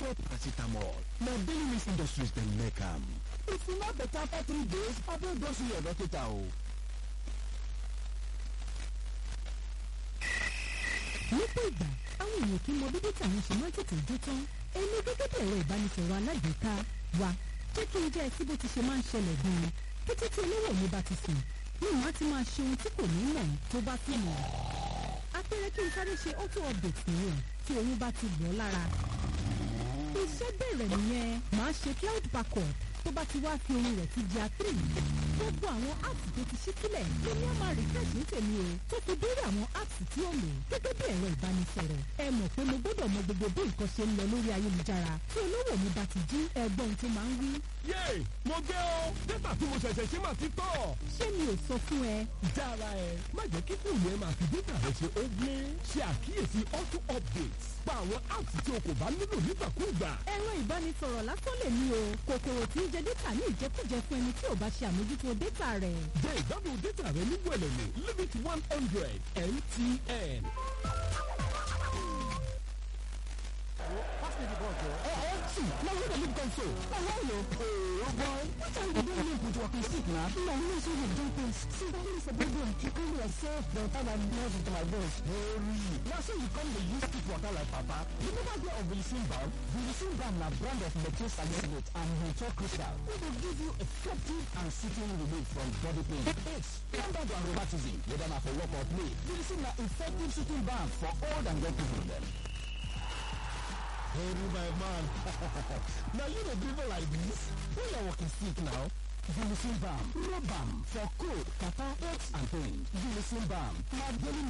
before paracetamol. Na daily mix industries dem make am. If you no better after three days, abeg go see your doctor o. lọ́pọ̀ ìgbà àwọn èèyàn kì í mọ bí dátà wọn ṣe máa ń tètè jó tán èmi gẹ́gẹ́ bí ẹ̀rọ ìbánisọ̀rọ̀ alágbèéká wa jẹ́ kí n jẹ́ ẹtí bó ti ṣe máa ń ṣẹlẹ̀ gan-an kété tí olówó mi bá ti sùn ní ìwọ̀n á ti máa ṣe ohun tí kò ní mọ̀ tó bá sì mọ̀ apẹ̀rẹ̀ kí n sáré ṣe auto update nìyẹn tí oyún bá ti wọ̀ ọ́ lára iṣẹ́ bẹ̀rẹ̀ nìyẹn màá ṣe cloud backup tó bá ti wá fi ohun rẹ̀ ti di àtìrì gbogbo àwọn apps tó ti ṣí sílẹ̀ tó ní àmà refresh ní tèmi o tó fi dórí àwọn apps tí ó lò gẹ́gẹ́ bí ẹ̀rọ ìbánisọ̀rọ̀ ẹ mọ̀ pé mo gbọ́dọ̀ mọ gbogbo bí nǹkan ṣe ń lọ lórí ayélujára tí olówó mi bá ti jí ẹgbọ́n tó máa ń wí. yéè mo gbé o dátà tí mo ṣẹ̀ṣẹ̀ ṣe máa ti tọ̀. ṣé mi ò sọ fún ẹ jára ẹ má jẹ́ kí fóònù ẹ máa fi dátà rẹ ṣe ó gbé ṣe àkíyèsí auto updates pa àwọn apps tí o kò bá nílò nígbàkúùgbà. ẹ̀rọ ìbánisọ̀rọ̀ lásán lè ní o kòkòrò tí ń jẹ dátà ní ìjẹkújẹ fún ẹni tí ò bá ṣe àmójútó dátà rẹ̀. jẹ́ ìgbádùn dátà rẹ ní wẹ̀lẹ̀lẹ̀ limit one hundred mtn. Pass me the ball, girl. Hey, I want to. Now you don't look console. Now why you? Oh boy, what time you don't live with your sick now? No, no, so you don't think. See, that is a big one. You call yourself the time I nose into my bones. Hurry. Now so you come the use stick water like papa. You never get of Vilicin balm. Vilicin balm na brand of methyl salicylate and methyl crystal. We will give you effective and soothing relief from body pain. Aches, standard and rheumatism, whether na for work or play. Vilicin na effective soothing balm for old and young people dem. Hey, my man. now you dey dribble like this? Who you walking sick now? Vilicin balm, rub balm for cold, kata, aches and pain. Vilicin balm, na daily